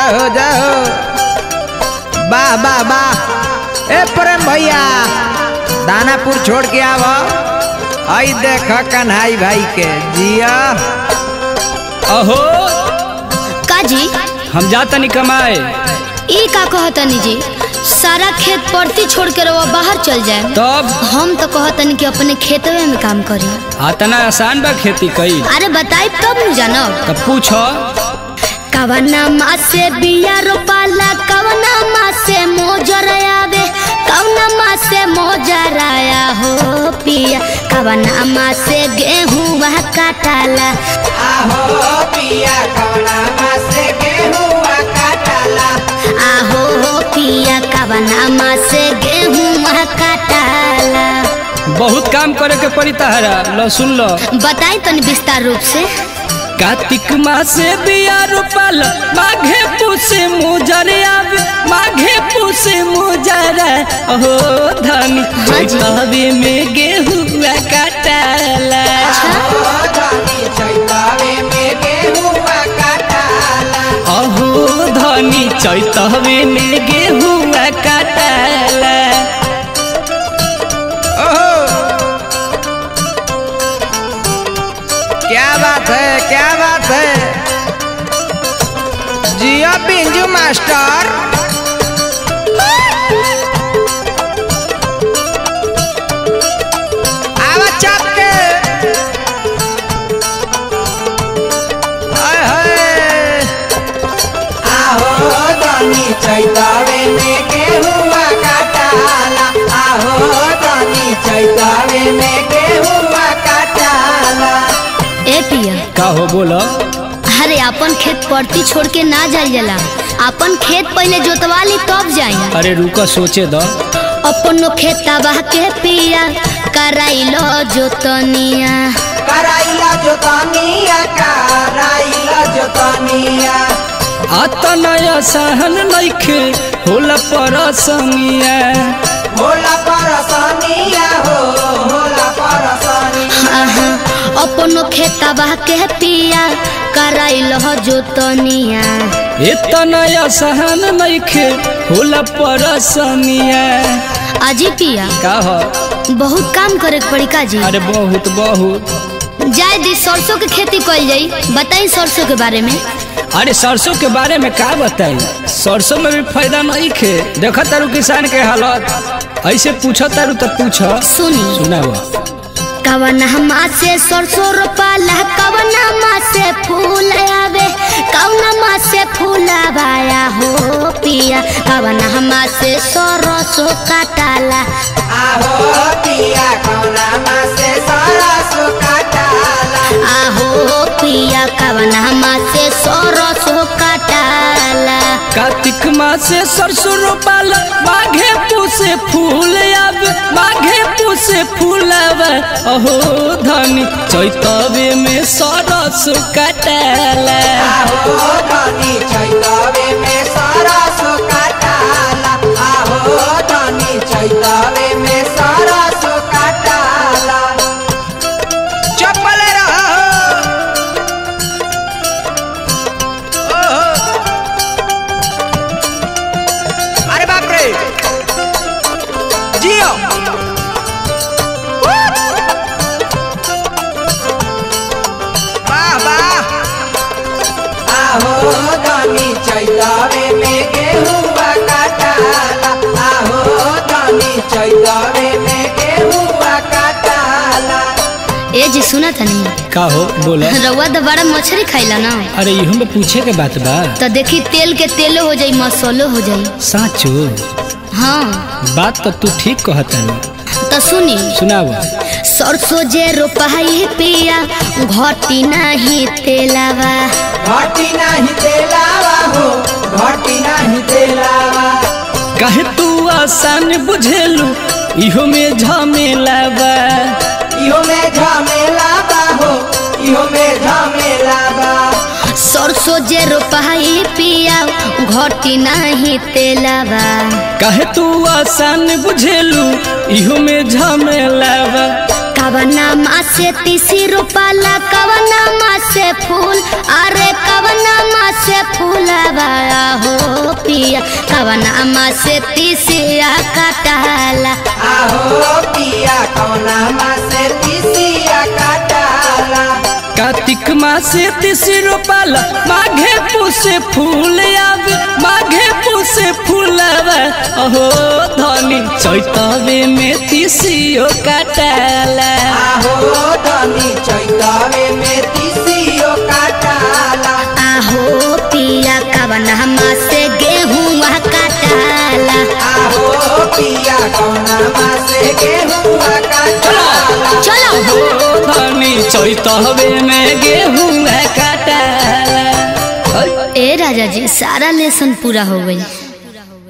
जाओ जाओ वाह वाह वाह ए प्रेम भैया दानापुर छोड़ के आव आई देख कन्हाई भाई के जिया अहो काजी हम जातनी कमाए ई का कहतनी जी सारा खेत परती छोड़ के रवा बाहर चल जाए तब हम तो कहतनी कि अपने खेतवे में काम करी आतना आसान बा खेती कई अरे बताई तब न जानब तब पूछो कवना माँ से बिया रोपाला कवना माँ से मोजर आवे कवना माँ से मोजर आया हो पिया कवना माँ से गेहूँ वह काटाला आहो पिया कवना माँ से गेहुआ काटाला आहो हो पिया कवना माँ से गेहूँ वह काटाला बहुत काम करे के पड़ी तहरा लो सुन लो बताई तनी विस्तार रूप से कार्तिक मासे बिया रोपल माघे पूसे मुजर आवे माघे पूसे मुजर अहो धनी हाँ जी। कहवे में गेहुआ काटाला आहो धनी चैतावे में गेहुआ काटाला अहो धनी चैतवे में गेहुआ काटाला ओहो क्या बात है क्या बात है जिया पिंजू मास्टर आवा चाप के आय हाय आहो दानी चैतावे में गेहुआ काटाला आहो दानी चैतावे में गेहुआ काटाला ए पिया का हो बोलो अरे अपन खेत परती छोड़ के ना जाल जाला अपन खेत पहले जोतवा ली तब जाई अरे रुको सोचे दो अपनो खेतवा के पिया कराइलो जोतनिया कराइला जोतानिया कराइला जोतानिया आतना सहन नइखे होला परसनिया होला परसानिया हो होला परसानिया आहा, अपनो खेतवा के पिया कराइलो जोतनिया इतना सहन नइखे होला परसनिया अजी पिया का हो बहुत काम करे के पड़ी का जी अरे बहुत बहुत जाय दी सरसों के खेती कइल जाई बताई सरसों के बारे में अरे सरसों के बारे में का बताई सरसों में भी फायदा नहीं खे देखो तारू किसान के हालत ऐसे पूछो तारू तो पूछो सुनी सुनाओ कवना माँ से सरसों रोपाला कवना माँ से फूल आवे कवना माँ से फूल आवाया हो पिया कवना माँ से सरसों काटाला आहो पिया कौना माँ से सारा सो काटाला आहो पिया कवना माँ से सरसों काटाला कार्तिक मास से सरसों रोपाला माघे पूसे फूल आवे माघे पूसे फूल आवे अहो धनी चैतवे में सरस कटाला आहो धनी चैतावे में सारा सो काटाला आहो धनी चैतावे में सारा सो काटाला चप्पल रहो ओहो अरे बाप रे जियो वाह वाह आहो धनी चैतावे में गेहुआ काटाला आहो धनी चैतावे में गेहुआ काटाला ए जी सुना था नहीं का हो बोलो रउआ तो बड़ा मछली खाइला ना अरे इहो में पूछे के बात बा तो देखी तेल के तेलो हो जाई मसालो हो जाई साचो हाँ बात तो तू ठीक कहता तो सुनी सुनाओ सरसों जे रोपाई पिया घटी नहीं तेलावा घटी नहीं तेलावा हो घटी नहीं तेलावा काहे तू आसान बुझेलू इहो में झमेला बा इहो में झमेला बा हो इहो में झमेला बा सरसों जे रोपाई पिया घटी नहीं तेलावा काहे तू आसान बुझेलू इहो में झमेला बा कवना माँ से तीसी रोपाला कवना माँ से फूल अरे कवना माँ से फूलवा हो पिया कवना माँ से तीसिया कटाला आहो पिया कौना माँ से तीसिया काटाला कार्तिक मासे तीसी रोपाल माघे पुसे फूल आवे माघे पुसे फूलवा अहो धनी चैतवे में तीसियो काटाला आहो धनी चैतवे में तीसियो काटाला आहो पिया कवना माँ से गेहूँ कटाला आहो पिया कौना माँ से गेहूँ काटाला चलो अहो धनी चैतवे में गेहूं काटाला ए राजा जी सारा लेसन पूरा हो गई